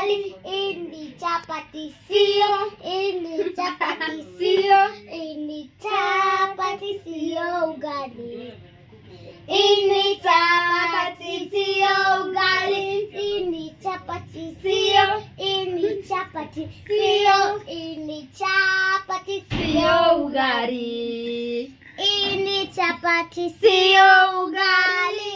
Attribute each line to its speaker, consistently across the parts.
Speaker 1: ugali. Hii ni chapati sio, hii ni chapati sio, hii ni chapati sio ugali. Hii ni chapati sio ugali. Hii ni chapati sio, hii ni chapati sio, hii ni chapati sio ugali. Hii ni chapati sio ugali.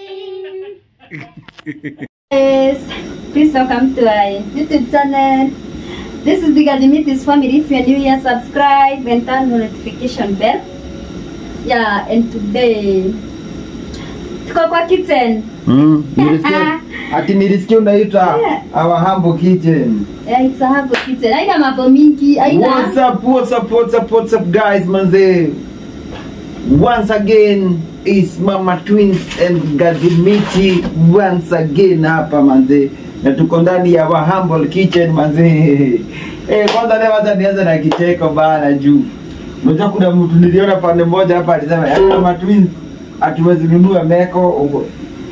Speaker 2: Yes, please welcome to our YouTube channel. This is the Gadimitis family. If you're new here, subscribe and turn on notification bell. Yeah, and today tuko kwa kitchen.
Speaker 3: Mm, nilisikia ati nilisikia unaita our humble kitchen.
Speaker 2: Yeah, it's a hapo kitchen. Haina mambo mingi, haina
Speaker 3: What's up, what's up, what's up, what's up guys, manze. Once again is Mama Twins and Gadimiti once again hapa manze. Na tuko ndani ya our humble kitchen manze. Eh, kwanza leo hata nianze na kicheko bana juu. Unajua kuna mtu niliona pande moja hapa alisema, "Yaani Mama Twins hatuwezi nunua meko ugo."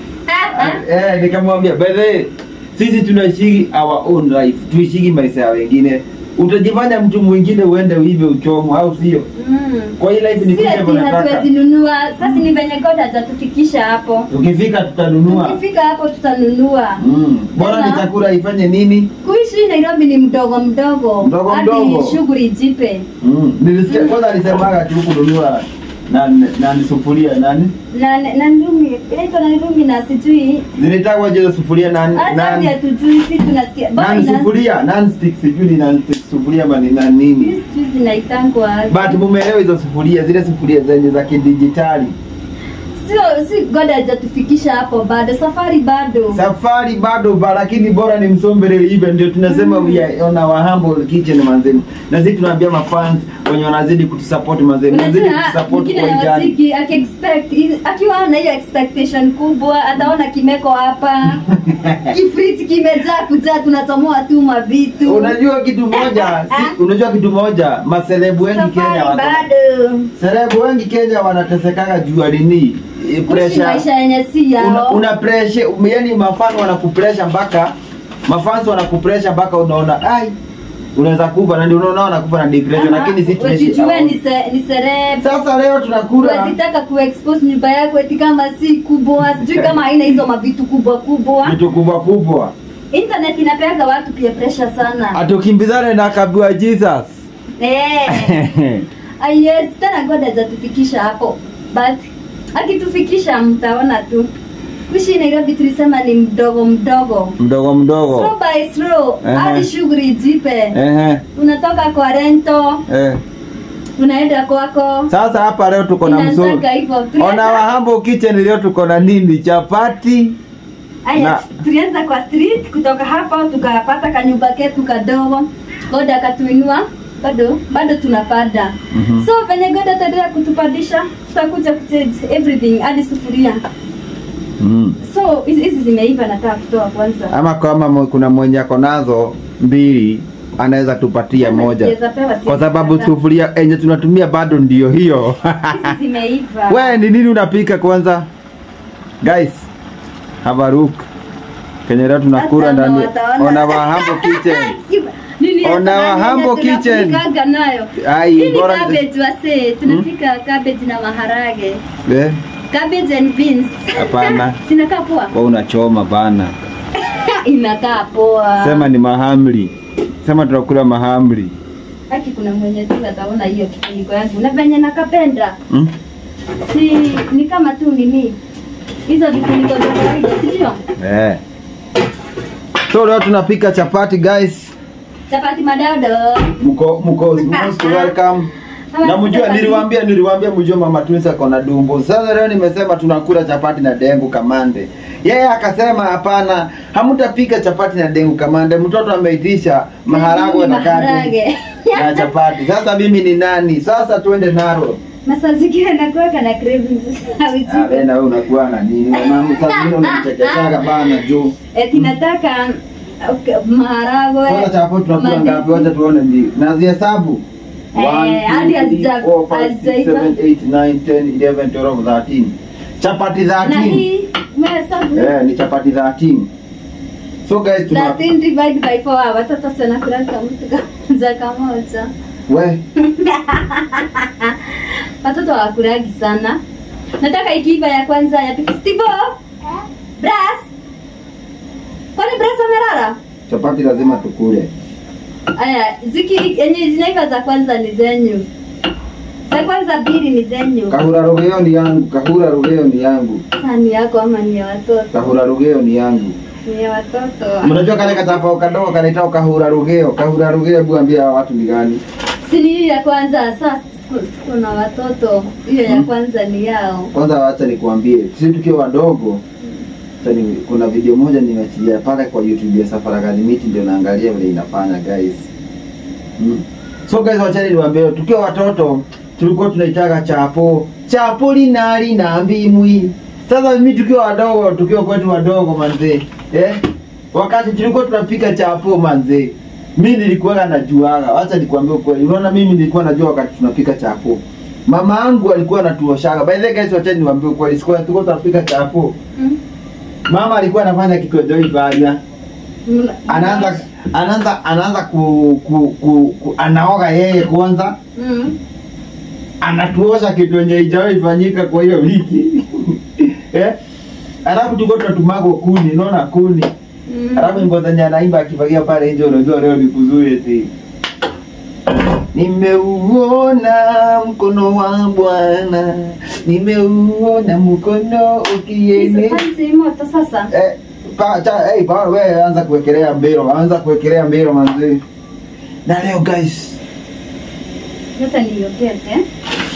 Speaker 3: eh, nikamwambia bedhe sisi tunaishi our own life tuishiki maisha ya wengine utajifanya mtu mwingine uende uive uchomo au sio
Speaker 2: Mm.
Speaker 3: kwa hii life ni
Speaker 2: Si
Speaker 3: kuja
Speaker 2: ati
Speaker 3: nataka
Speaker 2: hatuwezi nunua. Sasa ni venye God atatufikisha hapo.
Speaker 3: tukifika tutanunua
Speaker 2: Tukifika hapo tutanunua.
Speaker 3: mm. bora ni
Speaker 2: Tena.
Speaker 3: chakula ifanye nini
Speaker 2: Kuishi Nairobi ni mdogo mdogo.
Speaker 3: Mdogo
Speaker 2: hadi
Speaker 3: mdogo.
Speaker 2: shughuli jipe.
Speaker 3: mm. nilisikia kwanza alisemaga tu kununua na na ni sufuria nani
Speaker 2: Na na ndumi, inaitwa na ndumi na sijui
Speaker 3: zilitagwa je sufuria nani
Speaker 2: hata
Speaker 3: nani
Speaker 2: pia tujui si tunasikia. Bora
Speaker 3: nani
Speaker 2: ina-
Speaker 3: sufuria nani stick sijui ni nani stick sufuria ama ni nani nini
Speaker 2: Hizi sijui zinaitangwa.
Speaker 3: but mumeelewa hizo sufuria zile sufuria zenye za kidijitali
Speaker 2: Sio si God hajatufikisha hapo bado. Safari bado.
Speaker 3: safari bado ba lakini bora ni msombele ive ndio tunasema
Speaker 2: Mm.
Speaker 3: we are on our humble kitchen manzeni na sisi tunaambia mafans wenye wanazidi kutusupport manzeni wanazidi
Speaker 2: Unajua
Speaker 3: kutusupport
Speaker 2: mwingine
Speaker 3: kwa ijani
Speaker 2: anawatiki akiexpect akiwa na hiyo expectation kubwa ataona kimeko hapa kifriti kimejaa kujaa tunatomoa tu mavitu
Speaker 3: unajua kitu moja si, unajua kitu moja maselebu wengi Kenya
Speaker 2: safari
Speaker 3: wako
Speaker 2: bado
Speaker 3: selebu wengi Kenya wanatesekaga juu ya nini Eh,
Speaker 2: kuishi
Speaker 3: pressure
Speaker 2: maisha yenye si
Speaker 3: una,
Speaker 2: yao
Speaker 3: una pressure yani mafans wanakupressure mpaka mafans wanakupressure mpaka unaona ai unaweza kufa na ndio unaona wanakufa na depression lakini sisi tunaishi
Speaker 2: wajijue ni se- ni sereb
Speaker 3: sasa leo tunakula
Speaker 2: wazitaka kuexpose nyumba yako eti kama si kubwa sijui kama haina hizo mavitu kubwa kubwa
Speaker 3: vitu kubwa kubwa
Speaker 2: internet inapeaga watu pia pressure sana
Speaker 3: atukimbizane na kabua Jesus
Speaker 2: eh Ah, yes tena god hajatufikisha hapo but akitufikisha mtaona tu kuishi nairobi tulisema ni mdogo mdogo
Speaker 3: mdogo mdogo
Speaker 2: slow by slow
Speaker 3: Ehe.
Speaker 2: hadi shughuli jipe
Speaker 3: Ehe,
Speaker 2: unatoka kwa rento
Speaker 3: eh.
Speaker 2: unaenda kwako
Speaker 3: Sasa hapa leo tuko na mzuri.
Speaker 2: Inataka hivyo
Speaker 3: Ona wa Humble Kitchen leo tuko na nini? Chapati.
Speaker 2: Aya,
Speaker 3: Na-
Speaker 2: tulianza kwa street kutoka hapo tukapata kanyumba ketu kadogo god akatuinua bado bado tunapanda
Speaker 3: Mhm.
Speaker 2: so venye god ataendelea kutupandisha tutakuja kuchange everything hadi sufuria
Speaker 3: Mm.
Speaker 2: so hizi hizi zimeiva nataka kutoa kwanza
Speaker 3: Ama kama mo- kuna mwenye ako nazo mbili anaweza tupatia
Speaker 2: Sasa
Speaker 3: moja.
Speaker 2: siweza pewa,
Speaker 3: Kwa sababu
Speaker 2: siweza pewa.
Speaker 3: sufuria enye tunatumia bado ndio hiyo.
Speaker 2: hizi zimeiva
Speaker 3: We ni nini unapika kwanza? Guys, have a look. Kenye leo tunakula
Speaker 2: Hata
Speaker 3: ndani.
Speaker 2: wataona.
Speaker 3: Ona wa Humble Kitchen.
Speaker 2: Nini
Speaker 3: On
Speaker 2: ya
Speaker 3: our
Speaker 2: samani
Speaker 3: humble
Speaker 2: yenye
Speaker 3: kitchen.
Speaker 2: tunapikaga nayo
Speaker 3: Ai,
Speaker 2: hii ni
Speaker 3: bora-
Speaker 2: cabbage wase tunapika cabbage na maharage
Speaker 3: Eh,
Speaker 2: cabbage and beans
Speaker 3: Hapana.
Speaker 2: sinakaa poa
Speaker 3: wewe unachoma bana.
Speaker 2: inakaa poa
Speaker 3: Sema ni mahamri. Sema tunakula mahamri.
Speaker 2: haki kuna mwenye tu ataona hiyo kifuniko yangu na venye nakapenda
Speaker 3: Mm?
Speaker 2: si ni kama tu nini hizo vifuniko za kawaida sindio
Speaker 3: Eh. So leo tunapika chapati guys.
Speaker 2: chapati madodo
Speaker 3: Mko mko most welcome. Na mjua niliwaambia niliwaambia mjua mama Twins ako na dumbo. Sasa leo nimesema tunakula chapati na dengu kamande. Yeye akasema hapana, hamtapika chapati na dengu kamande. Mtoto ameitisha maharagwe na kati
Speaker 2: Maharage.
Speaker 3: na chapati. Sasa mimi ni nani? Sasa tuende naro.
Speaker 2: na saa zingine nakuweka na cravings
Speaker 3: Ah, wewe na wewe unakuwa na nini? Mama sasa zingine unanichekeshaga bana juu.
Speaker 2: eti nataka okay, maharagwe
Speaker 3: Kwanza chapati tunakula
Speaker 2: mandizi.
Speaker 3: ngapi? Wacha tuone ndio. Na zihesabu.
Speaker 2: Eh,
Speaker 3: 1
Speaker 2: hadi
Speaker 3: 2
Speaker 2: hazija-
Speaker 3: 3 4 5 6
Speaker 2: hazijaiva.
Speaker 3: 7 8 9 10 11 12 13. Chapati
Speaker 2: na
Speaker 3: 13.
Speaker 2: hii umehesabu
Speaker 3: Eh, ni chapati 13. so guys tuna
Speaker 2: 13 divide by 4 watoto sana kula mtu za kamoja
Speaker 3: we
Speaker 2: watoto hawakulagi sana nataka ikiiva ya kwanza ya pili stivo bras kwani bras amelala
Speaker 3: chapati lazima tukule
Speaker 2: aya ziki yenye zinaiva za kwanza ni zenyu za kwanza mbili ni zenyu
Speaker 3: kahura rugeo ni yangu kahura rugeo ni yangu
Speaker 2: Sasa ni yako ama ni ya watoto
Speaker 3: kahura rugeo ni yangu
Speaker 2: ni ya watoto
Speaker 3: mnajua kale katapao kadogo kanaitwa kahura rugeo kahura rugeo hebu ambia watu ni gani
Speaker 2: si ni hiyo ya kwanza sasa kuna watoto hiyo ya kwanza ni yao
Speaker 3: kwanza wacha nikuambie sisi tukiwa wadogo acha ni- kuna video moja nimeachilia pale kwa youtube ya safari academy ndio naangalia vile inafanya guys mm. so guys wachani niwaambie tukiwa watoto tulikuwa tunaitaga chapo chapo linali na mbimwi sasa mimi tukiwa wadogo tukiwa kwetu wadogo manzee eh? wakati tulikuwa tunapika chapo manzee mi nilikuwaga najuaga wacha nikwambie ukweli unaona mimi nilikuwa najua wakati tunapika chapo mama yangu alikuwa anatuoshaga by the way guys wachani niwaambie ukweli siku tulikuwa tunapika chapo
Speaker 2: Mm.
Speaker 3: mama alikuwa anafanya kikojoi fanya
Speaker 2: Mna-
Speaker 3: anaanza anaanza anaanza ku, ku, ku, ku anaoga yeye kwanza
Speaker 2: Mm.
Speaker 3: anatuosha kitu yenye ijawahi fanyika kwa hiyo wiki eh? alafu tuko tunatumago kuni unaona kuni
Speaker 2: Mm.
Speaker 3: alafu nyimbo zenye anaimba akifagia pale nje unajua leo ni kuzuri eti nimeuona mkono wa bwana nimeuona mkono ukiene
Speaker 2: Hizi moto sasa
Speaker 3: eh, pa, cha, hey, pa, we anza kuwekelea mbiro anza kuwekelea mbiro manzi na leo guys
Speaker 2: yote niongeze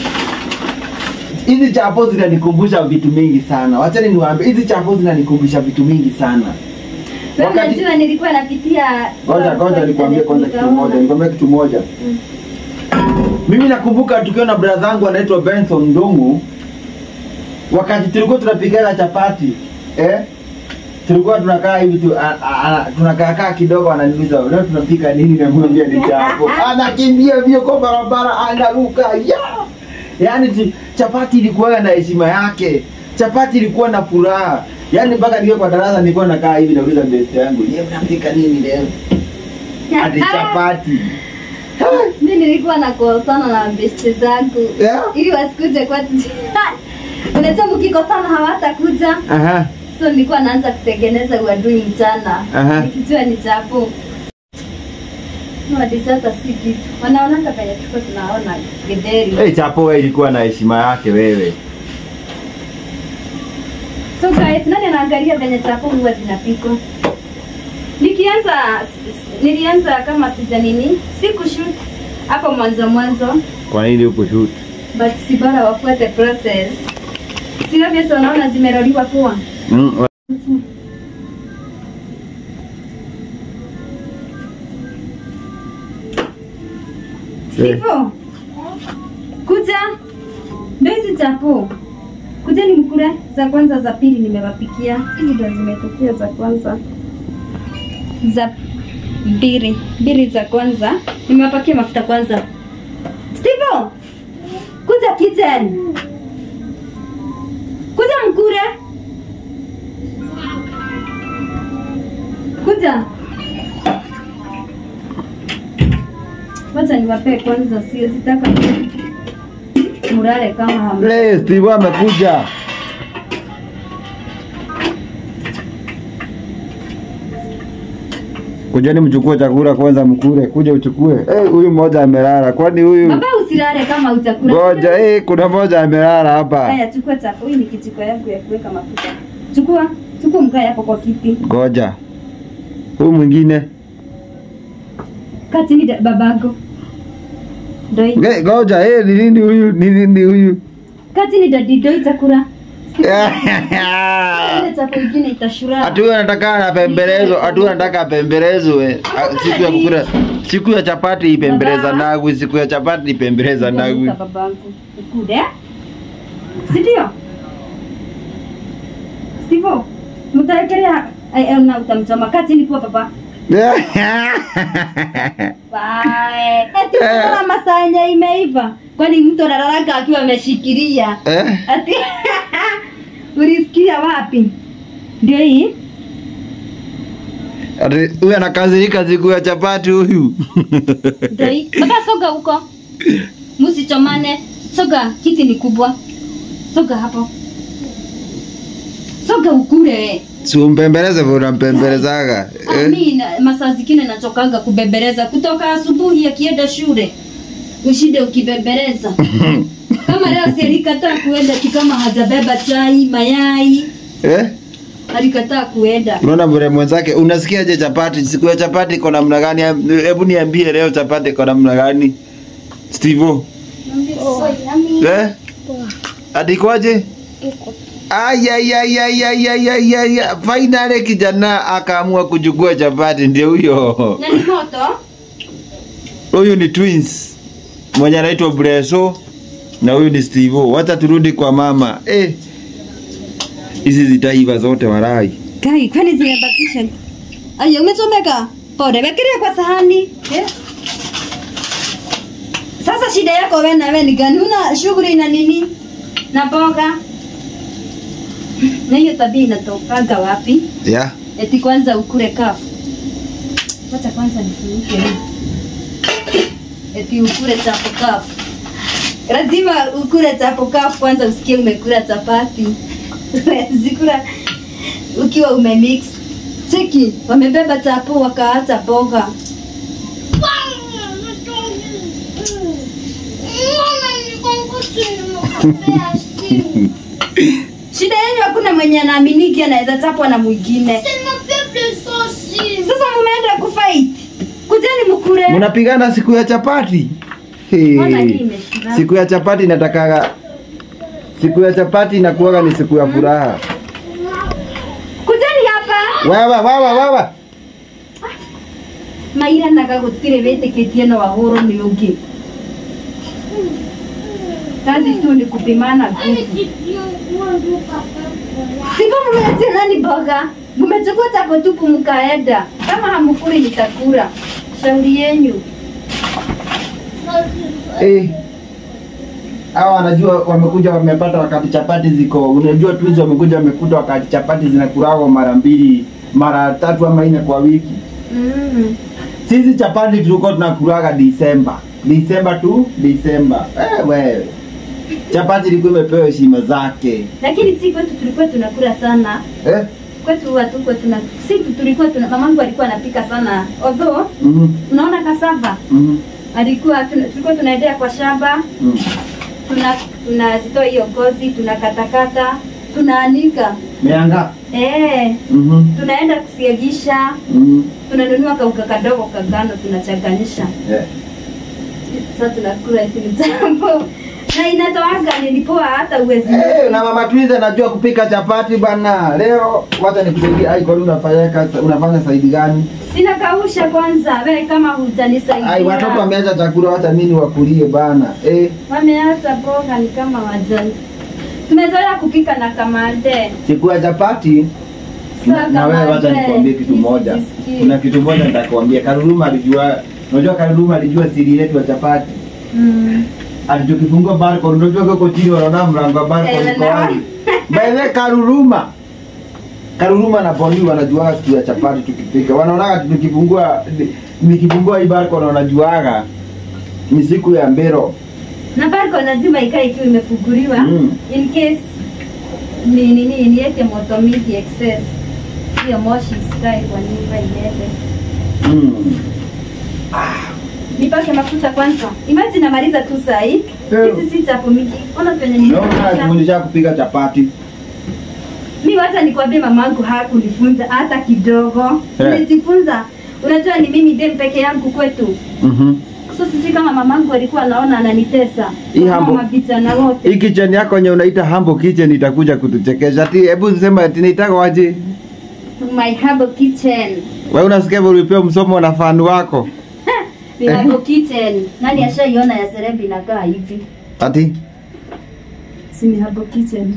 Speaker 3: hizi chapo zinanikumbusha vitu mingi sana wachani niwaambie hizi chapo zinanikumbusha vitu mingi sana
Speaker 2: Wewe
Speaker 3: Wakati-
Speaker 2: unajua nilikuwa napitia
Speaker 3: ngoja ngoja nikwambie kwanza kitu moja nikwambie kitu moja
Speaker 2: Mm.
Speaker 3: mimi nakumbuka tukiwa na brother yangu anaitwa Benson Ndungu wakati tulikuwa tunapikaga chapati eh tulikuwa tunakaa hivi tu, a- a- a- tunakaa kaa kidogo ananiuliza leo tunapika nini na mwambia ni chapo anakimbia vile kwa barabara anaruka ya yaani ti- chapati ilikuwa na heshima yake chapati ilikuwa na furaha yaani mpaka nikiwa kwa darasa nilikuwa nakaa hivi nauliza best yangu yeye mnapika nini leo hadi chapati
Speaker 2: mi nilikuwa nakosana na besti zangu
Speaker 3: yeah.
Speaker 2: ili wasikuje kwetu unajua mkikosana hawatakuja
Speaker 3: Aha.
Speaker 2: so nilikuwa naanza kutengeneza uadui mchana
Speaker 3: Aha.
Speaker 2: nikijua ni chapo wadisi hata si kitu wanaonanga penye tuko tunaona githeri
Speaker 3: Hey, chapo wewe ilikuwa na heshima yake wewe.
Speaker 2: so guys nani anaangalia venye chapo huwa zinapikwa nikianza nilianza kama sija nini sikushoot hapo mwanzo mwanzo
Speaker 3: Kwa nini huko shoot?
Speaker 2: but si bora wafuate process sio vile unaona zimeroliwa kuwa
Speaker 3: Mm.
Speaker 2: Hivyo kuja ndio hizi chapo, kuja ni mkule za kwanza, za pili nimewapikia. Hizi ndio zimetokea za kwanza, za mbili mbili za kwanza nimewapakia mafuta kwanza. Steve, kuja kitchen, kuja mkule, kuja Wacha niwapee kwanza, sio sitaka murare kama hamna.
Speaker 3: Le, Steve amekuja. Kujeni mchukue chakula kwanza mkule, kuja uchukue. Eh, huyu mmoja amelala. Kwani huyu
Speaker 2: Baba usilale kama utakula.
Speaker 3: Ngoja, eh, kuna mmoja amelala hapa.
Speaker 2: Haya, chukua chako. Hii ni kijiko yangu ya kuweka mafuta. Chukua, chukua mkae hapo kwa kiti.
Speaker 3: Ngoja. Huyu mwingine.
Speaker 2: Kati ni da- babangu. Ndio hii.
Speaker 3: Nge- Ngoja, eh, ni nini huyu? Ni nini huyu?
Speaker 2: Kati ni dadi ndio itakula. Ile chako ingine itashura.
Speaker 3: Atu huyu anataka apembelezwe, atu huyu anataka apembelezwe. Ah, Siku ya kukula, siku ya chapati ipembeleza
Speaker 2: Baba.
Speaker 3: nagu, siku ya chapati ipembeleza nagu.
Speaker 2: Ndio babangu. Ukude. Si ndio? Steve, mtaekelea ai ai, na utamchoma kati ni kwa baba. Bye. Ati unaona masaa yenye imeiva. Kwani mtu analalaka akiwa ameshikilia.
Speaker 3: Eh?
Speaker 2: Ati ulisikia wapi? Ndio hii.
Speaker 3: Ati huyu anakazirika siku ya chapati huyu.
Speaker 2: Doi. Baba soga huko. Msichomane. Soga kiti ni kubwa. Soga hapo. Soga ukule we.
Speaker 3: Si umpembeleze vile unampembelezaga.
Speaker 2: Ah,
Speaker 3: Eh?
Speaker 2: mi na- masaa zingine nachokanga kubembeleza kutoka asubuhi akienda shule ushinde ukibembeleza kama leo si alikataa kuenda tu kama hajabeba chai mayai
Speaker 3: Eh?
Speaker 2: alikataa kuenda
Speaker 3: Unaona vile mwenzake unasikiaje chapati? Siku ya chapati iko namna gani? Hebu niambie leo chapati iko namna gani? Steve.
Speaker 1: Oh, yummy.
Speaker 3: Eh? Adikwaje? Ay, ay, ay, ay, ay, ay, ay, ay, ay. Finally kijana akaamua kuchukua chapati, ndio huyo.
Speaker 2: na ni moto
Speaker 3: Huyu ni twins mwenye anaitwa Breso na huyu ni Steve. Wacha turudi kwa mama. Eh, hizi zitaiva zote warai.
Speaker 2: kai kwani zimebakisha aya umechomeka pole wekelea kwa sahani eh? sasa shida yako wewe na wewe ni gani una shughuli na nini na boga na hiyo tabia inatokaga wapi
Speaker 3: Yeah.
Speaker 2: eti kwanza ukule kafu wacha kwanza nifunike hii eti ukule chapo kafu lazima ukule chapo kafu kwanza usikie umekula chapati zikula ukiwa umemix cheki wamebeba chapo wakaacha boga shida yenu hakuna mwenye anaaminiki anaweza chapwa na mwingine sasa mumeenda kufight kujeni mkule
Speaker 3: Mnapigana siku ya chapati?
Speaker 2: Mbona hii
Speaker 3: Hey.
Speaker 2: imeshika?
Speaker 3: Siku ya chapati inatakaga siku ya chapati inakuwaga ni siku ya furaha.
Speaker 2: kujeni hapa
Speaker 3: Wawa wawa wawa.
Speaker 2: maira naga gutire witikitie no wahuru ni ungi kazi tu ni kupimana nguvu sivyo mumeatia nani boga mumechukua chapo tupu mkaenda kama hamukuli nitakula shauri yenyu
Speaker 3: Eh. Hawa wanajua wamekuja wamepata wakati chapati ziko. Unajua tu hizo wamekuja wamekuta wakati chapati zinakulawa mara mbili, mara tatu ama nne kwa wiki.
Speaker 2: mm.
Speaker 3: Sisi chapati tulikuwa tunakulaga Disemba. Disemba tu, Disemba. Eh, wewe. Chapati ilikuwa imepewa heshima zake.
Speaker 2: lakini si kwetu tulikuwa tunakula sana
Speaker 3: Eh?
Speaker 2: kwetu hatukuwa tuna si tu tulikuwa tuna mamangu alikuwa anapika sana although
Speaker 3: Mhm.
Speaker 2: unaona kasava
Speaker 3: Mhm.
Speaker 2: alikuwa tuna, tulikuwa tunaendea kwa shamba
Speaker 3: Mhm.
Speaker 2: tuna tunazitoa hiyo ngozi tunakatakata tunaanika
Speaker 3: Meanga.
Speaker 2: eh
Speaker 3: Mhm.
Speaker 2: tunaenda kusiagisha
Speaker 3: Mhm.
Speaker 2: tunanunua kauka kadogo kagano tunachanganyisha
Speaker 3: Yeah.
Speaker 2: sasa tunakula hivi jambo na inatoaga nilipoa hata uwezi
Speaker 3: Eh, na mama Twiza anajua kupika chapati bana. Leo wacha nikusaidie. Ai, kwani unafanya kazi unafanya saidi gani?
Speaker 2: sina kausha kwanza wewe kama hujanisaidia
Speaker 3: Ai, watoto wameacha chakula, wacha nini wakulie bana. Eh,
Speaker 2: wameacha boga ni kama wajani tumezoea kupika na kamande
Speaker 3: siku ya chapati na, na wewe wacha nikwambie kitu moja. Kuna kitu moja nitakwambia. Karuruma alijua, unajua Karuruma alijua siri yetu ya chapati.
Speaker 2: mm.
Speaker 3: Alichokifungua barcode, unajua huko chini wanaona mlango wa barcode
Speaker 2: Eh,
Speaker 3: uko wapi? By the way, Karuruma Karuruma na Bondi wanajua siku ya chapati tukipika. Wanaonaga tukifungua nikifungua hii barcode wanajuaga ni siku ya mbero.
Speaker 2: na barko lazima ikae ikiwa imefunguliwa
Speaker 3: Mm.
Speaker 2: in case ni nini niweke moto mingi excess hiyo moshi isikae kwa nyumba iende
Speaker 3: Mm.
Speaker 2: nipake mafuta kwanza imagine namaliza tu saa hii
Speaker 3: Eh.
Speaker 2: hizi si chapo mingi ona penye
Speaker 3: Naona
Speaker 2: nilifundisha
Speaker 3: kufundisha kupika chapati.
Speaker 2: mi wacha nikwambie mamangu hakunifunza hata kidogo
Speaker 3: Eh.
Speaker 2: nilijifunza unajua ni mimi dem peke yangu kwetu
Speaker 3: Mhm.
Speaker 2: so sisi kama mamangu alikuwa anaona ananitesa
Speaker 3: Hii
Speaker 2: Kama
Speaker 3: hambo-
Speaker 2: mavijana wote
Speaker 3: Hii kitchen yako yenye unaita humble kitchen itakuja kutuchekesha. Ati hebu sema ati naitaka waje.
Speaker 2: my herbal kitchen
Speaker 3: Wewe unasikia vile ulipewa msomo na fan wako?
Speaker 2: ni herbal kitchen nani ashaiona ya serebi inakaa hivi
Speaker 3: Ati
Speaker 2: si ni herbal kitchen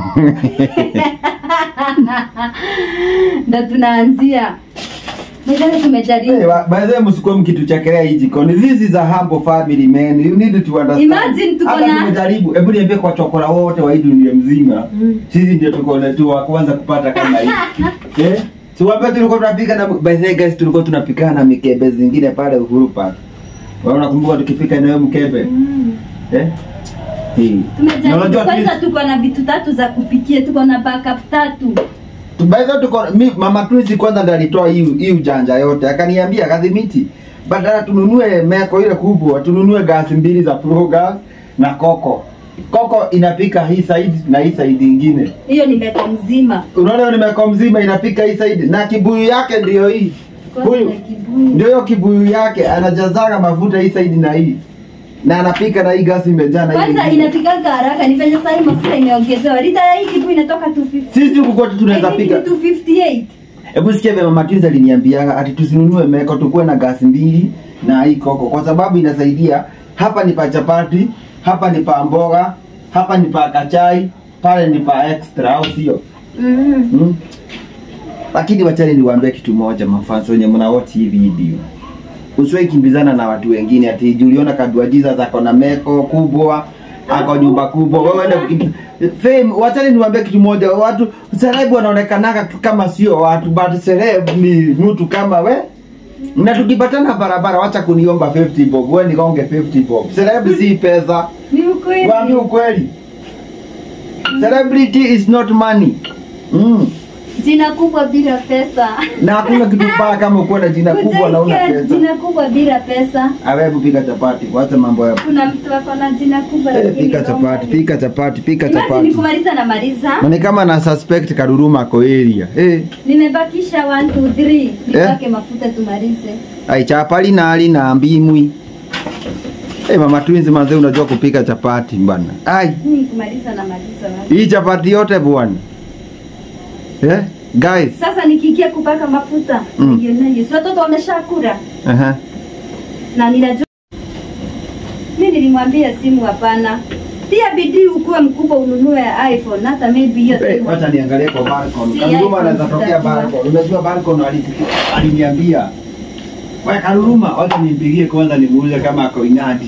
Speaker 2: ndo tunaanzia Mwenzangu tumejaribu
Speaker 3: Hey, wa- by the way, msikuwe mkituchekelea hii jikoni. This is a humble family man. You need to understand.
Speaker 2: Imagine tuko
Speaker 3: Hata
Speaker 2: na-
Speaker 3: tumejaribu. Hebu niambie kwa chokora wote wa hii dunia mzima.
Speaker 2: Mm.
Speaker 3: Sisi ndio tuko na tu wa kwanza kupata kama hii. eh? Si wape tulikuwa tunapika na by the way guys tulikuwa tunapika na mikebe zingine pale Uhuru Park. Wewe unakumbuka tukipika na wewe mkebe?
Speaker 2: Mm.
Speaker 3: Eh? Hii. Na
Speaker 2: Tumejaribu
Speaker 3: unajua
Speaker 2: kwanza,
Speaker 3: twins-
Speaker 2: tuko na vitu tatu za kupikia, tuko na backup tatu.
Speaker 3: tu- by the way tuko mi mama Twins kwanza ndo alitoa hii hii ujanja yote. Akaniambia kadhimiti badala tununue meko ile kubwa tununue gasi mbili za Pro gas na koko. Koko inapika hii side na hii side ingine.
Speaker 2: Hiyo ni meko mzima.
Speaker 3: Unaona ni meko mzima inapika hii side na kibuyu yake ndio hii.
Speaker 2: Kwanza
Speaker 3: Huyu
Speaker 2: na kibuyu.
Speaker 3: ndio hiyo kibuyu yake anajazaga mafuta hii side na hii na anapika na hii gasi imejaa na hii
Speaker 2: Kwanza
Speaker 3: ingine.
Speaker 2: inapikaga haraka, ni venye sahii mafuta imeongezewa. Lita ya hii kibuyu inatoka 250.
Speaker 3: Sisi huku kwetu tunaweza
Speaker 2: I think
Speaker 3: pika.
Speaker 2: ni 258.
Speaker 3: Hebu sikia vile mama Twins aliniambiaga ati tusinunue meko tukuwe na gasi mbili na hii koko kwa sababu inasaidia. Hapa ni pa chapati, hapa ni pa mboga, hapa ni pa kachai, pale ni pa extra au sio?
Speaker 2: Mm.
Speaker 3: Mm. Lakini wachani niwaambie kitu moja mafans wenye mna watch hii video. Usiwahi kimbizana na watu wengine ati Juliona Kadua Jesus ako na meko kubwa ako nyumba kubwa wewe enda kukimbiza fame wachani niwaambie kitu moja watu celeb wanaonekanaga kama sio watu but celeb ni mtu kama we na tukipatana barabara wacha kuniomba 50 bob wewe nikonge 50 bob celeb si pesa
Speaker 2: Ni ukweli.
Speaker 3: Waambie ukweli. Celebrity is not money. Mm.
Speaker 2: Jina kubwa bila pesa.
Speaker 3: Na hakuna kitu mbaya kama ukuwa na jina kubwa na una
Speaker 2: Hujaisikia
Speaker 3: pesa.
Speaker 2: Jina kubwa bila pesa.
Speaker 3: Awe pika chapati, wacha mambo ya
Speaker 2: Kuna mtu ako na jina kubwa
Speaker 3: Eh,
Speaker 2: lakini
Speaker 3: pika
Speaker 2: roho
Speaker 3: chapati,
Speaker 2: mbaya.
Speaker 3: pika chapati, pika
Speaker 2: Imagine
Speaker 3: chapati.
Speaker 2: kumaliza na maliza.
Speaker 3: Na ni kama na suspect Karuruma ako area. Eh,
Speaker 2: Nimebakisha 1 2 3. Nipake mafuta tumalize.
Speaker 3: ai chapali na ali na mbimwi. Eh, mama twins manze unajua kupika chapati bwana. Ai,
Speaker 2: Ni kumaliza na maliza. wapi?
Speaker 3: hii chapati yote bwana. Eh, guys.
Speaker 2: Sasa nikiingia kupaka mafuta,
Speaker 3: Mm.
Speaker 2: nioneye. Si watoto wameshakula
Speaker 3: Aha.
Speaker 2: na ninajua mimi nilimwambia simu hapana. Tia bidii ukuwe mkubwa ununue iPhone hata maybe hiyo
Speaker 3: Eh,
Speaker 2: simu.
Speaker 3: wacha niangalie kwa Barcon.
Speaker 2: Si
Speaker 3: Karuruma
Speaker 2: iPhone
Speaker 3: anaweza tokea
Speaker 2: zitakuwa.
Speaker 3: Barcon. Unajua Barcon alisikia aliniambia. Wewe Karuruma, wacha nimpigie kwanza nimuulize kama ako inadi.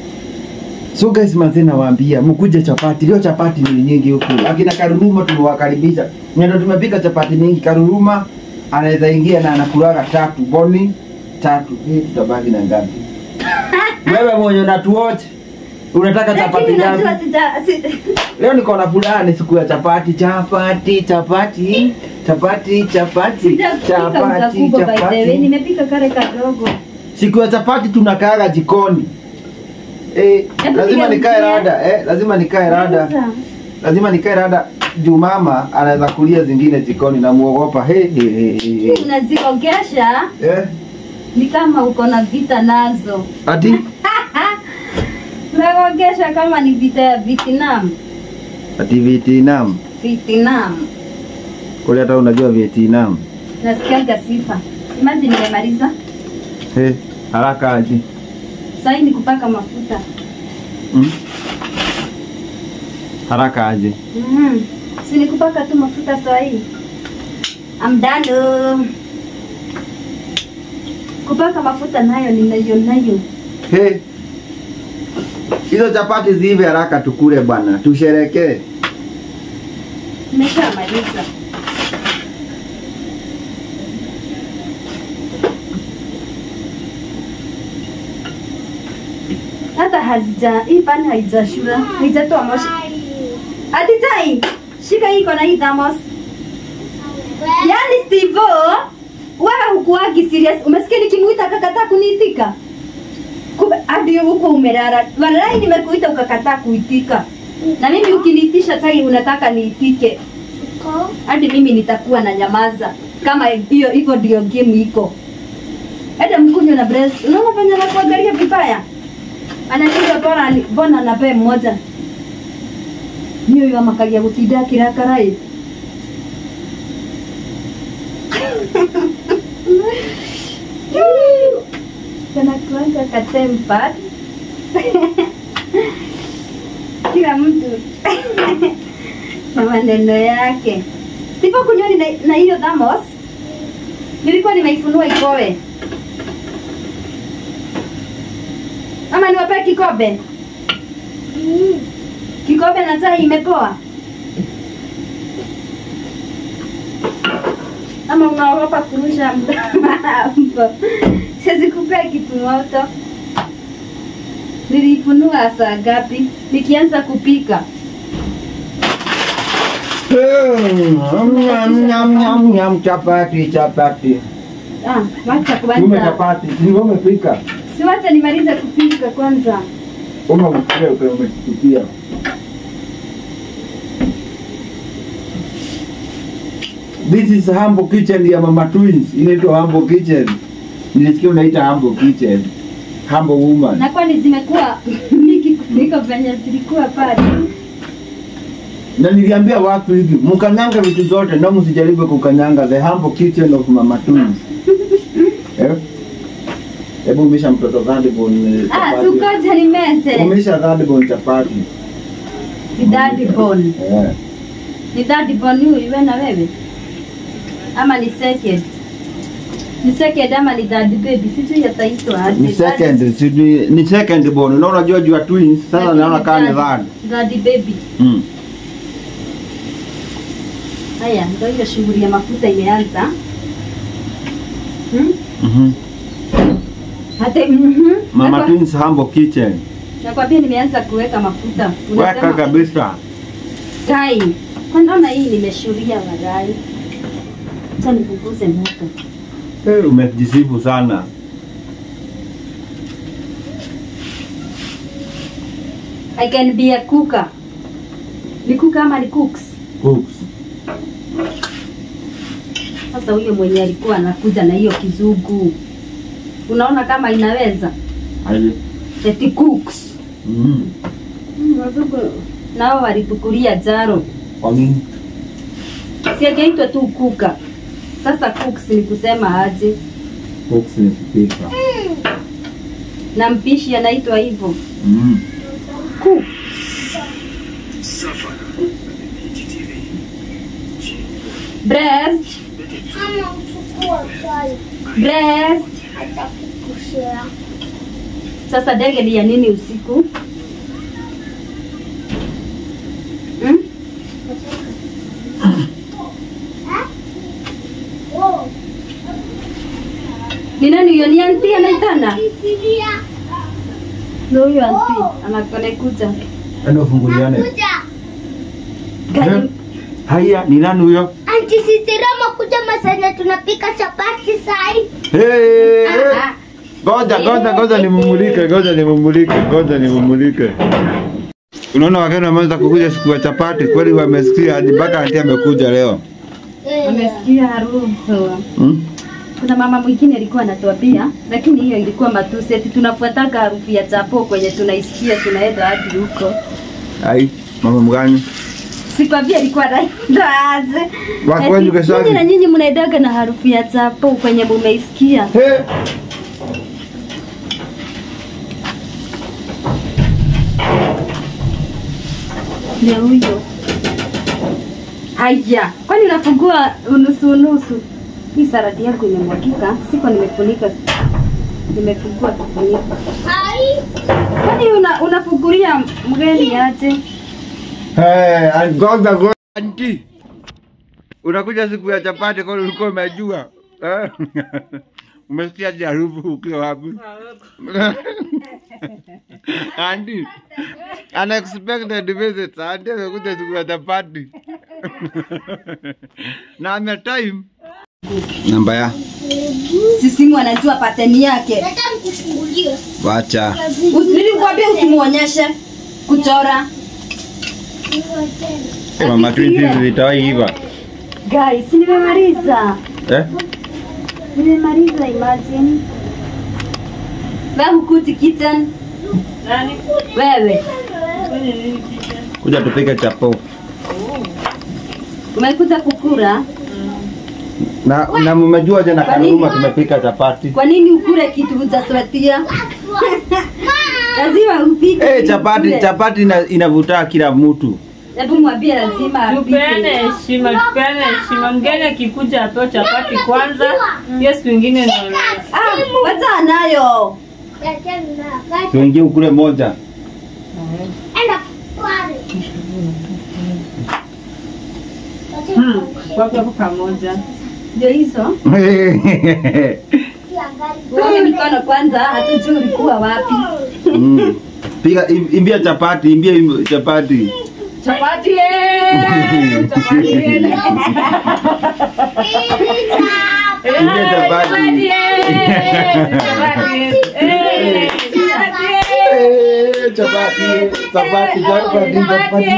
Speaker 3: So guys, manze nawaambia mkuje chapati. Leo chapati ni nyingi huku. Akina Karuruma tumewakaribisha. Ndio tumepika chapati nyingi. Karuruma anaweza ingia na anakulaga tatu boni tatu. Hii tutabaki na ngapi? Wewe mwenye unatuoche unataka chapati
Speaker 2: Lakini
Speaker 3: ngapi?
Speaker 2: unajua sija si,
Speaker 3: Leo niko na fulani siku ya chapati, chapati, chapati, chapati, chapati,
Speaker 2: sijakupika
Speaker 3: chapati,
Speaker 2: mkakubwa by the way.
Speaker 3: chapati.
Speaker 2: Nimepika kare kadogo.
Speaker 3: Siku ya chapati tunakaaga jikoni. Eh,
Speaker 2: Hebu
Speaker 3: lazima
Speaker 2: piga
Speaker 3: nikae
Speaker 2: mkia.
Speaker 3: rada, eh, lazima nikae rada.
Speaker 2: Sasa,
Speaker 3: Lazima nikae rada. Juu mama anaweza kulia zingine jikoni na muogopa. He he he. he.
Speaker 2: Unaziogesha
Speaker 3: Eh,
Speaker 2: ni kama uko na vita nazo.
Speaker 3: ati
Speaker 2: Unaogesha kama ni vita ya Vietnam.
Speaker 3: ati Vietnam.
Speaker 2: Vietnam.
Speaker 3: Kule hata unajua Vietnam.
Speaker 2: Nasikiaga sifa. Imagine nimemaliza.
Speaker 3: He, haraka aje.
Speaker 2: Sasa hii ni kupaka mafuta.
Speaker 3: Mm? Haraka aje.
Speaker 2: Mm. Si ni kupaka tu mafuta saa hii. I'm done. Kupaka mafuta nayo ninayo nayo.
Speaker 3: He. Hizo chapati ziive haraka tukule bwana, tusherekee.
Speaker 2: Nimeshamaliza. Hata hazija hii pani haijashura, haijatoa moshi. Ati tai, shika hii iko na hii thermos. Yaani Steve, wewe hukuagi serious. Umesikia nikimuita akakataa kuniitika? Kumbe hadi huko umelala. Walai nimekuita ukakataa kuitika. Na mimi ukiniitisha tai unataka niitike. Hadi mimi nitakuwa na nyamaza. Kama hiyo hivyo ndio game iko. Hata mkunywa na breast. Unaona venye anakuangalia vibaya? Ananiambia bora bona anape mmoja. Niyo ya makalia gutinda kirakarai. Kana kuanga katempa. Kila mtu na maneno yake. Sipo kunywani na, na hiyo thamos. Nilikuwa nimeifunua ikowe. Ama niwape kikombe? Kikombe na chai imepoa. Ama unaogopa kurusha mtambo? Siwezi kupea kitu moto. Nilifunua saa ngapi? Nikianza kupika.
Speaker 3: Nyam, nyam, nyam, nyam, chapati chapati
Speaker 2: Ah, wacha
Speaker 3: ume
Speaker 2: kwanza.
Speaker 3: chapati ni wewe umepika
Speaker 2: Si wacha nimalize kupika kwanza.
Speaker 3: uma umetukia umetukia This is Humble Kitchen ya Mama Twins. Inaitwa Humble Kitchen. Nilisikia unaita Humble Kitchen. Humble Woman.
Speaker 2: Na kwani zimekuwa mingi kuliko venye zilikuwa pale.
Speaker 3: Na niliambia watu hivi, mkanyanga vitu zote na msijaribu kukanyanga the Humble Kitchen of Mama Twins. Eh? Hebu umesha mtoto Thadibon
Speaker 2: Ah,
Speaker 3: chapati.
Speaker 2: sukoja ni mese.
Speaker 3: Umesha Thadibon chapati.
Speaker 2: Ni daddy bone.
Speaker 3: Eh.
Speaker 2: Ni daddy bone huyu iwe na wewe? Ama ni second? Ni second ama ni daddy baby? Sijui yataitwa aje.
Speaker 3: Ni second, sijui ni second born. Na unajua jua twins, sasa
Speaker 2: Lakini
Speaker 3: naona kama ni
Speaker 2: daddy-
Speaker 3: third.
Speaker 2: Daddy baby.
Speaker 3: Mm.
Speaker 2: Haya, ndio hiyo shughuli ya mafuta imeanza. Hmm?
Speaker 3: Mhm.
Speaker 2: Hata mhm.
Speaker 3: Mama
Speaker 2: Nakwa-
Speaker 3: Twins Humble Kitchen.
Speaker 2: Nakwambia nimeanza kuweka mafuta.
Speaker 3: Weka
Speaker 2: Unasema
Speaker 3: kabisa.
Speaker 2: Kai. Kwa naona hii nimeshuria wagai. Acha nipunguze moto.
Speaker 3: Eh, umejisifu sana.
Speaker 2: I can be a cooker. Ni cooker ama ni cooks?
Speaker 3: Cooks.
Speaker 2: Sasa huyo mwenye alikuwa anakuja na hiyo kizungu. Unaona kama inaweza?
Speaker 3: Aje.
Speaker 2: Eti cooks.
Speaker 3: Mhm.
Speaker 2: Mm, Wazungu nao walitukulia jaro.
Speaker 3: Kwa nini?
Speaker 2: Si angeitwa tu kuka. Sasa cooks ni kusema aje?
Speaker 3: Cooks ni kupika.
Speaker 2: Na mpishi anaitwa hivyo.
Speaker 3: Mhm.
Speaker 2: Cook. Breast,
Speaker 1: Mama uchukua chai.
Speaker 2: breast.
Speaker 1: Atakukushia.
Speaker 2: Sasa ndege ni ya nini usiku? Hmm?
Speaker 1: Oh,
Speaker 2: Ni nani huyo? Ni anti anaitana?
Speaker 1: Biblia.
Speaker 2: Ndio huyo anti anakonekuja.
Speaker 3: Enda ufunguliane.
Speaker 1: Nakuja.
Speaker 2: Gani?
Speaker 3: Haya, ni nani huyo?
Speaker 1: Anti Sisterama kuja masanya tunapika chapati sai.
Speaker 3: Hey!
Speaker 2: Ah,
Speaker 3: Ngoja, ngoja, ngoja nimumulike, ngoja nimumulike, ngoja nimumulike. Unaona wageni wameanza kukuja siku ya chapati, kweli wamesikia hadi mpaka anti amekuja leo.
Speaker 2: Amesikia harufu.
Speaker 3: Hmm?
Speaker 2: Kuna mama mwingine alikuwa anatuambia, lakini hiyo ilikuwa matusi, eti tunafuataga harufu ya chapo kwenye tunaisikia tunaenda hadi huko.
Speaker 3: Ai, mama mgani?
Speaker 2: Sikwambia alikuwa anaenda aje.
Speaker 3: Wa
Speaker 2: Eti,
Speaker 3: kwenu Kesagi?
Speaker 2: nyinyi na nyinyi mnaendaga na harufu ya chapo kwenye mumeisikia.
Speaker 3: Hey!
Speaker 2: Ndio huyo. Haya, kwani unafungua unusu unusu? Hii saradi yako imemwagika, siko nimefunika. Nimefungua kifuniko.
Speaker 1: Hai.
Speaker 2: Kwani una, unafungulia mgeni aje?
Speaker 3: Hey, ngoja ngoja. Anti. Unakuja siku ya chapati kwa ulikuwa umejua. Eh? Umesikia je harufu ukiwa wapi? Anti. Unexpected visit. Anti amekuja siku ya chapati. Na ame time. Namba ya.
Speaker 2: Sisimu anajua pateni yake.
Speaker 1: Nataka nikufungulie.
Speaker 3: Wacha.
Speaker 2: Usi- Nilikwambia usimuonyeshe kuchora.
Speaker 3: Eh, mama twins zitawai hiva.
Speaker 2: Guys, nimemaliza.
Speaker 3: Eh?
Speaker 2: Nimemaliza imagine. Wewe hukuti kitchen. Wewe
Speaker 3: Kuja tupike chapo.
Speaker 2: umekuja kukura.
Speaker 3: Na na mmejua je na
Speaker 2: Kwa nini?
Speaker 3: Karuma tumepika chapati.
Speaker 2: Kwa nini ukure kitu hujaswetia? Lazima upike.
Speaker 3: Eh,
Speaker 2: ili
Speaker 3: chapati
Speaker 2: ukule.
Speaker 3: chapati ina, inavuta kila mtu.
Speaker 2: Hebu mwambie lazima
Speaker 4: Tupeane
Speaker 2: apike.
Speaker 4: heshima, tupeane heshima. Mgeni akikuja apewe chapati kwanza, hiyo siku ingine ndio na-
Speaker 2: Ah, wacha nayo.
Speaker 3: Tuingie ukule moja.
Speaker 1: Enda pale.
Speaker 4: Hmm, wako hapo pamoja.
Speaker 2: ndio hizo uone mikono kwanza hatujui ulikuwa wapi
Speaker 3: Mm. Piga im- imbia chapati, imbia im- chapati.
Speaker 2: chapati eh, chapati eh.
Speaker 3: Imbia chapati. Eh, Chapati, chapati, chapati, chapati.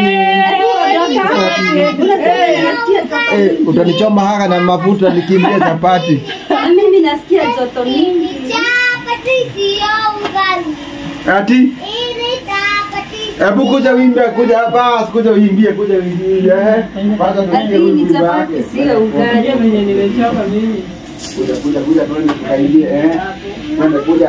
Speaker 3: Eh, utanichoma haka na mafuta nikimbia chapati.
Speaker 2: Na mimi nasikia joto mingi
Speaker 1: Chapati sio ugali.
Speaker 3: Ati
Speaker 1: Hii ni chapati.
Speaker 3: hebu kuja uimbie, kuja hapa, kuja uimbie, kuja uimbie. eh. Kwanza tuimbie
Speaker 2: Ati ni
Speaker 3: wimbo
Speaker 2: chapati
Speaker 3: wake.
Speaker 2: sio ugali
Speaker 4: venye nimechoka mimi
Speaker 3: Kuja, kuja, kuja, twende tukaimbie, eh. Twende, kuja.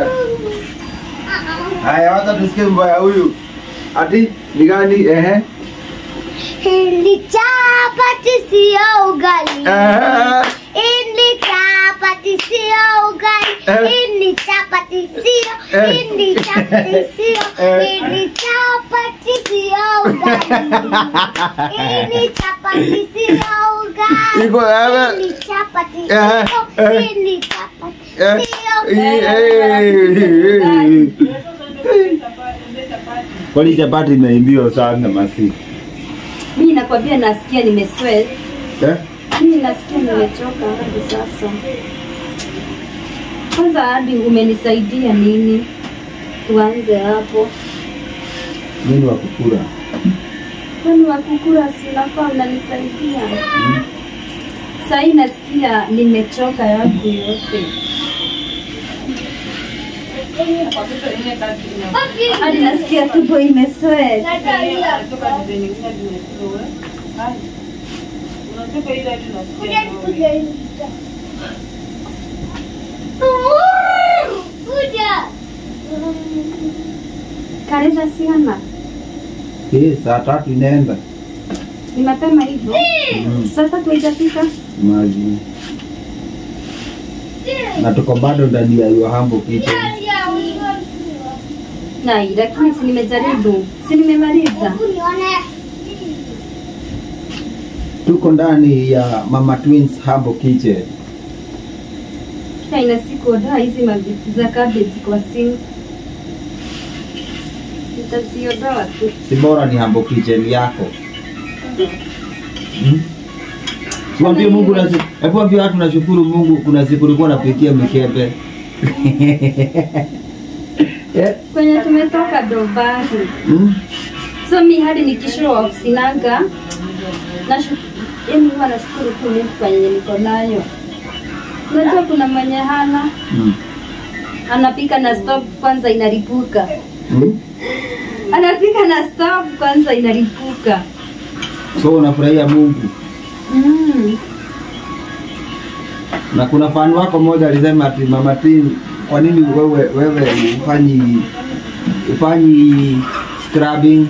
Speaker 3: Haya, wacha tusikie wimbo ya huyu. Ati ni gani? Ehe.
Speaker 1: Hii ni chapati sio ugali.
Speaker 3: Eh.
Speaker 1: Hii ni chapati sio ugali.
Speaker 3: Eh.
Speaker 1: Hii ni chapati sio.
Speaker 3: Eh.
Speaker 1: Hii ni chapati sio.
Speaker 3: Eh.
Speaker 1: Hii ni chapati sio ugali. Hii ni chapati sio ugali.
Speaker 3: Iko ewe.
Speaker 1: Hii ni chapati
Speaker 3: Eh,
Speaker 1: sio.
Speaker 3: eh.
Speaker 1: Hii ni chapati
Speaker 3: Eh.
Speaker 1: sio.
Speaker 3: Eh, eh, eh. Kwani chapati imeimbiwa sana masi?
Speaker 2: mimi nakwambia nasikia nimesweat
Speaker 3: Eh?
Speaker 2: mimi nasikia nimechoka hadi sasa kwanza hadi umenisaidia nini tuanze hapo
Speaker 3: Nini wa kukura?
Speaker 2: kwani wakukura sinafaa unanisaidia sahii nasikia nimechoka yangu yote hadi nasikia tubo imesweat kareta siana
Speaker 3: Eh, saa tatu inaenda.
Speaker 2: ni mapema hivyo
Speaker 3: Mm.
Speaker 2: saa tatu haijafika
Speaker 3: Maji. Na tuko bado ndani ya your humble kitchen.
Speaker 2: nai lakini si nimejaribu si nimemaliza
Speaker 3: Tuko ndani ya Mama Twins Humble Kitchen.
Speaker 2: aina siku odaa hizi mavitu za cabbage kwa sink nitaziondoa tu
Speaker 3: Si bora ni Humble Kitchen yako. Hmm? Tuambie Mungu na hebu ambie watu nashukuru Mungu kuna siku ulikuwa unapikia mikebe. Eh?
Speaker 2: kwenye tumetoka dobari
Speaker 3: Hmm?
Speaker 2: so mi hadi nikishow off sinanga nashu yani huwa nashukuru tu Mungu kwa yenye niko nayo unajua kuna mwenye hana
Speaker 3: Hmm.
Speaker 2: anapika na stove kwanza inaripuka
Speaker 3: Hmm?
Speaker 2: anapika na stove kwanza inaripuka
Speaker 3: So unafurahia Mungu.
Speaker 2: mm.
Speaker 3: Na kuna fan wako mmoja alisema ati Mama Twin, kwa nini wewe wewe ufanyi ufanyi scrubbing?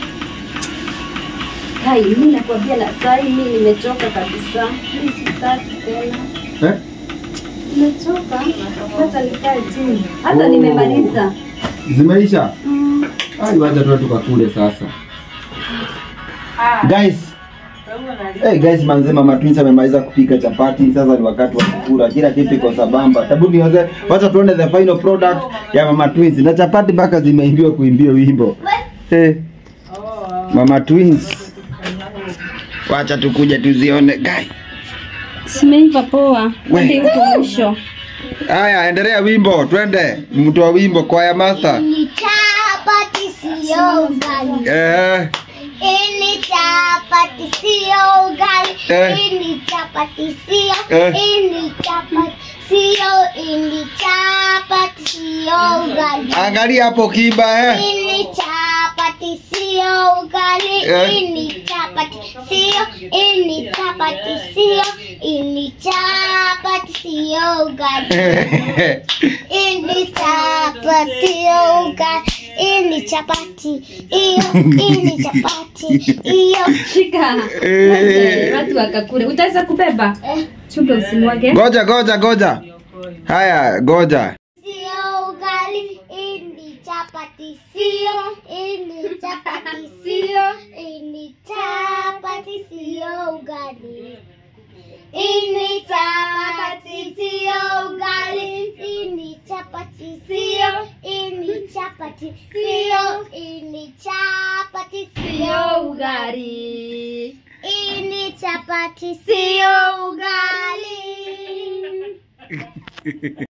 Speaker 2: hai mi nakwambia na sai mi nimechoka kabisa mi sitaki tena
Speaker 3: Eh?
Speaker 2: nimechoka hata nikae chini hata
Speaker 3: Oh.
Speaker 2: nimemaliza
Speaker 3: Zimeisha?
Speaker 2: mm.
Speaker 3: Ai, wacha tu tukakule sasa. Guys, hey guys, manze Mama Twins amemaliza kupika chapati, sasa ni wakati wa kukula. Kila kitu iko sambamba. Tabu nioze, wacha tuone the final product ya Mama Twins. Na chapati mpaka zimeimbiwa kuimbia wimbo. Hey. Mama Twins. Wacha tukuja tuzione guys.
Speaker 2: simeiva poa
Speaker 3: We.
Speaker 2: hadi huko mwisho
Speaker 3: Haya, endelea wimbo, twende. Mtu wa wimbo kwaya master.
Speaker 1: Ni chapati sio ugali.
Speaker 3: Eh,
Speaker 1: Ini chapati sio ugali.
Speaker 3: Eh.
Speaker 1: Ini chapati sio.
Speaker 3: Eh.
Speaker 1: Ini chapati sio. Ini chapati sio ugali.
Speaker 3: angalia hapo kiba eh.
Speaker 1: Ini chapati sio ugali.
Speaker 3: Eh.
Speaker 1: Ini chapati sio. Ini chapati sio. Ini chapati sio ugali. Ini chapati sio ugali. Ini chapati iyo. Ini chapati iyo.
Speaker 2: shika
Speaker 3: Eh.
Speaker 2: watu wakakule utaweza kubeba
Speaker 1: Eh.
Speaker 2: chupa usimwage
Speaker 3: Goja, goja, goja. Haya, goja.
Speaker 1: Sio ugali. Ini chapati sio. Ini chapati sio. Ini chapati sio ugali. Ini chapati sio ugali. Ini chapati sio. Ini chapati sio. Ini chapati sio
Speaker 2: Sio ugali.
Speaker 1: Ini chapati sio ugali.